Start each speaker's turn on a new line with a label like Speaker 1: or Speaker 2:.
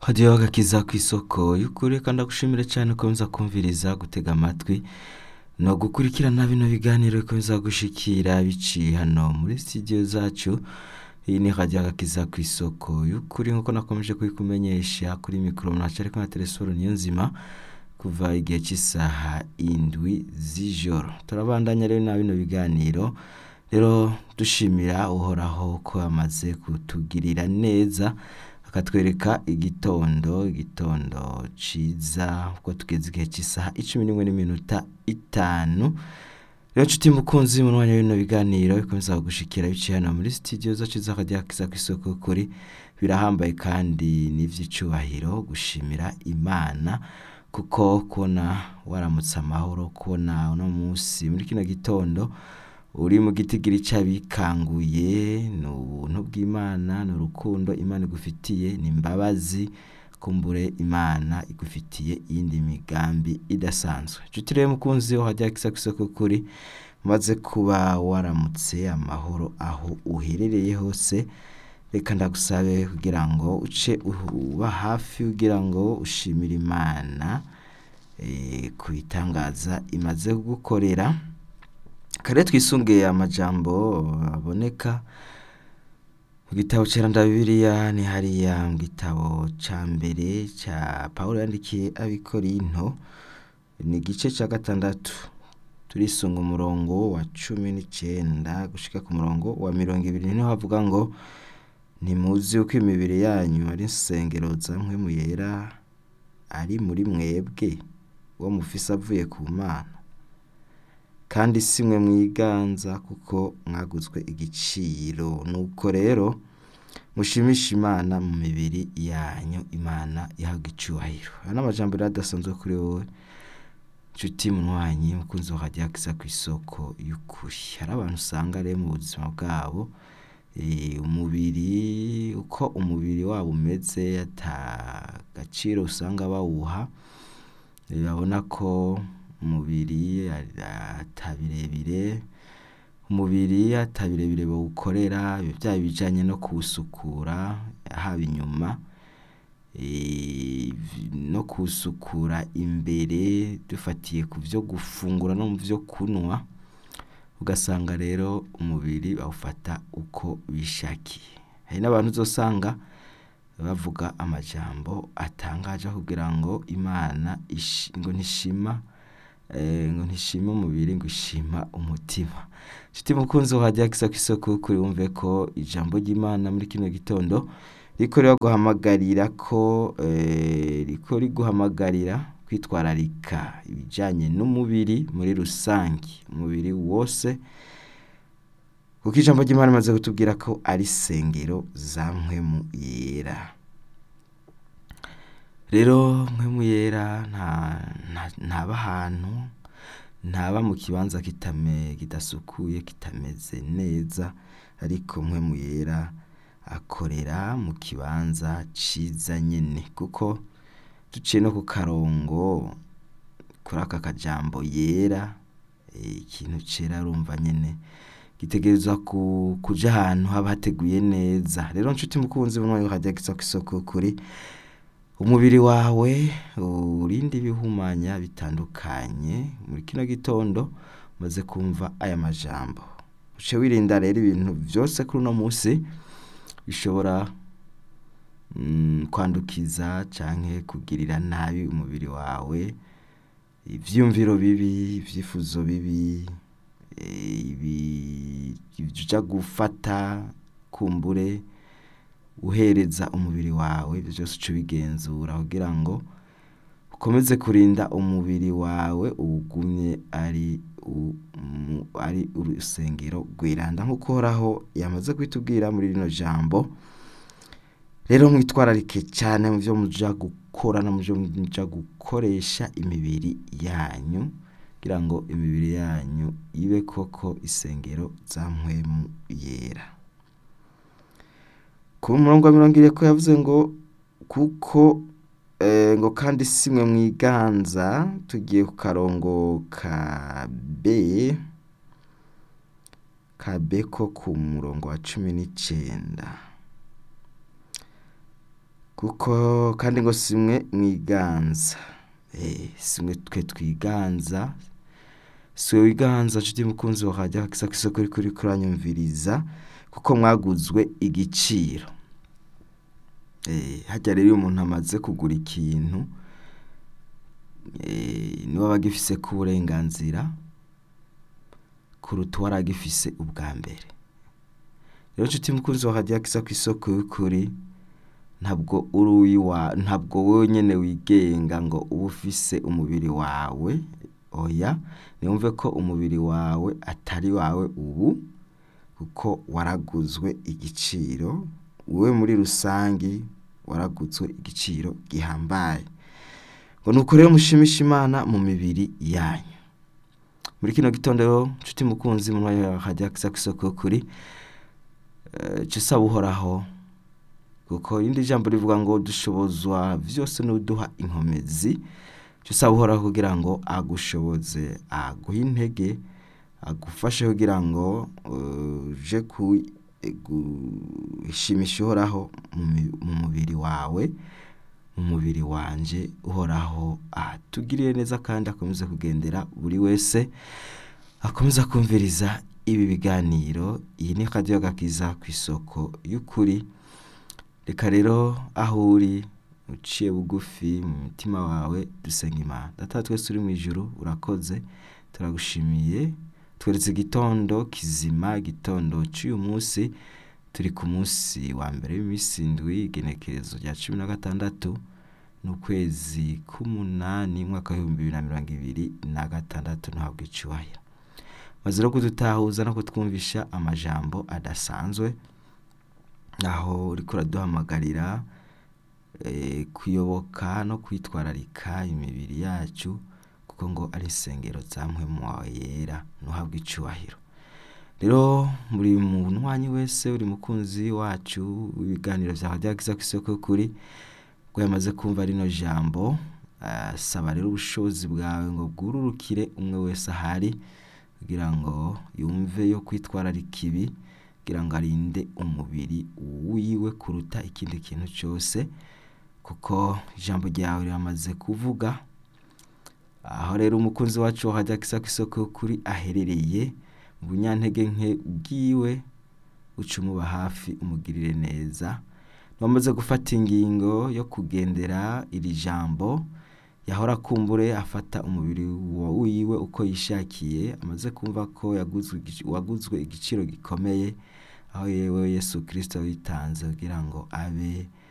Speaker 1: hadiyo agakiza ku isoko y'ukuri kandi ndagushimire cyane ukomeza kumviriza gutega amatwi no gukurikirana bino biganiro bikomeza gushikira biciye hano muri studio zacu iyi ni hadiyo agakiza ku isoko y'ukuri nk'uko nakomeje kubikumenyesha kuri mikoro mwacu ariko na telefone niyo nzima kuva igihe cy'isaha indwi z'ijoro turabandanya rero na bino biganiro rero dushimira uhoraho ko amaze kutugirira neza akatwereka igitondo igitondo ciza kuko tugeze igihe cy'isaha icumi n'imwe n'iminota itanu rero nshuti mukunzi mu mwanya w'ibino biganiro bikomeza gushikira biciye hano muri studio zacu z'akajya kiza ku isoko kuri birahambaye kandi n'ivy'icubahiro gushimira imana kuko kubona waramutse amahoro kubona uno munsi muri kino gitondo uri mu gitigiri c'abikanguye ni ubuntu bw'imana ni urukundo imana igufitiye ni imbabazi kumbure imana igufitiye iyindi migambi idasanzwe nshuti rero mukunzi wo hajya kisa kw'isoko kuri maze kuba waramutse amahoro aho uherereye hose reka ndagusabe kugira ngo uce uba hafi kugira ngo ushimire imana eh, ku bitangaza imaze kugukorera kare twisungiye amajambo aboneka mu gitabo ceranda bibiliya ni hariya mu gitabo ca mbere ca pawulo yandikiye abikorinto ni igice ca gatandatu turisunga umurongo wa cumi n'icenda gushika ku murongo wa mirongo ibiri niho havuga ngo ntimuzi uko imibiri yanyu ari insengero za mpwemu yera ari muri mwebwe uwo mufise avuye ku mana kandi si mwe mwiganza kuko mwaguzwe igiciro nuko rero mushimisha imana mu mibiri yanyu imana ihabwa icubahiro aya ni amajambo rero adasanzwe kuri wowe nshuti munywanyi mukunzi wa hadiya kisa ku isoko y'ukuri hari abantu usanga rero mu buzima bwabo eh, umubiri uko umubiri wabo umeze ata gaciro usanga bawuha eh, babona ko umubiri ata birebire umubiri ata birebire bawukorera byaba ibijanye no kuwusukura haba inyuma eh, no kuwusukura imbere dufatiye ku vyo gufungura no mu vyo kunwa ugasanga rero umubiri bawufata uko bishakiye hari n'abantu uzosanga bavuga amajambo atangaje kugira ngo imana ishi- ngo ntishima eh, ngo ntishima umubiri ngo ishima umutima nshuti mukunzi wahajya kisa kw'isoko kuri wumve ko ijambo ry'imana muri kino gitondo riko riraguhamagarira ko eh, riko riguhamagarira kwitwararika ibijanye n'umubiri muri rusange umubiri wose kuko ijambo ry'imana rimaze kutubwira ko ari sengero za mpwemu yera rero mpwemu yera nta nta- ntaba ahantu ntaba mu kibanza kitame kidasukuye kitameze neza ariko mpwemu yera akorera mu kibanza ciza nyene kuko duciye no ku karongo kuri aka kajambo yera eh, ikintu cera urumva nyene gitegerezwa ku, kuja ahantu haba hateguye neza rero nshuti mukunzi bunwa yuhajya gisa kw'isoko kuri umubiri wawe urinde ibihumanya bitandukanye muri kino gitondo umaze kumva aya majambo uce wirinda rero ibintu vyose kuri uno musi bishobora mm, kwandukiza canke kugirira nabi umubiri wawe ivyumviro bibi ivyifuzo bibi eh, ibi ivyo uja gufata kumbure uhereza umubiri wawe ivyo vyose uca ubigenzura kugira ngo ukomeze kurinda umubiri wawe uwugumye ari u- mu- ari urusengero rwiranda nk'uko uhoraho yamaze kubitubwira muri rino jambo rero mwitwararike cyane mu byo muja gukora no mu byo muja gukoresha imibiri yanyu kugira ngo imibiri yanyu ibe koko isengero za mpwemu yera ku murongo wa mirongo ine ko yavuze ngo kuko eh, ngo kandi si mwe mwiganza tugiye ku karongo ka b ka b ko ku murongo wa cumi n'icenda kuko kandi ngo simwe mwiganza Eh, simwe twe twiganza siwe wiganza nshuti mukunzi wa radiyo hakisa ku isoko uri kuri kuranyumviriza kuko mwaguzwe igiciro Eh, harya rero iyo umuntu amaze kugura ikintu eh, niwe aba agifise ko uburenganzira kuruta uwari agifise ubwa mbere rero nshuti mukunzi wa radiyo hakisa ku isoko y'ukuri ntabwo uri uwiwa ntabwo wowe nyene wigenga ngo uba ufise umubiri wawe oya niyumve ko umubiri wawe atari wawe ubu kuko waraguzwe igiciro wowe muri rusangi waraguzwe igiciro gihambaye ngo nuko rero mushimisha imana mu mibiri yanyu muri kino gitondo rero nshuti mukunzi mu mwanya wa radiyo hakisa ku isoko y'ukuri eh, ca usaba uhoraho kuko irindi jambo rivuga ngo dushobozwa vyose n'uduha inkomezi cyo usaba uhoraho kugira ngo agushoboze aguhe intege agufashe kugira ngo uh, uje gushimisha uhoraho mu mi- mu mubiri wawe mu mubiri wanje uhoraho atugirire neza kandi akomeze kugendera buri wese akomeza kumviriza ibi biganiro iyi ni radiyo gakiza ku isoko y'ukuri reka rero aho uri uciye bugufi mu mutima wawe dusenga imana data twese uri mu ijuru urakoze turagushimiye tweretse igitondo kizima igitondo cy'uyu munsi turi ku munsi wa mbere w'iminsi indwi igenekerezo rya cumi na gatandatu n'ukwezi k'umunani umwaka w'ibihumbi bibiri na mirongo ibiri na gatandatu ntabwo icyubahiro maze no kudutahuza no kutwumvisha amajambo adasanzwe aho uriko uraduhamagarira eh, kuyoboka no kwitwararika imibiri yacu kuko ngo ari insengero za mpwemu wawe yera ntuhabwe icubahiro rero buri munywanyi wese uri mukunzi wacu w'ibiganiro vya radiyo akiza ku isoko y'ukuri ngo yamaze kumva rino jambo asaba rero ubushobozi bwawe ngo bwururukire umwe wese ahari kugira ngo yumve yo kwitwararika ibi kugira ngo arinde umubiri wiwe kuruta ikindi kintu cyose kuko ijambo ryawe riramaze kuvuga aho rero umukunzi wacu wahajya kisa ku isoko kuri aherereye mu bunyantege nke bwiwe uca umuba hafi umugirire neza wamaze gufata ingingo yo kugendera iri jambo yahora akumbure afata umubiri wa wiwe uko yishakiye amaze kumva ko yaguzwe igici- waguzwe igiciro gikomeye aho yewe yesu kirisito witanze kugira ngo abe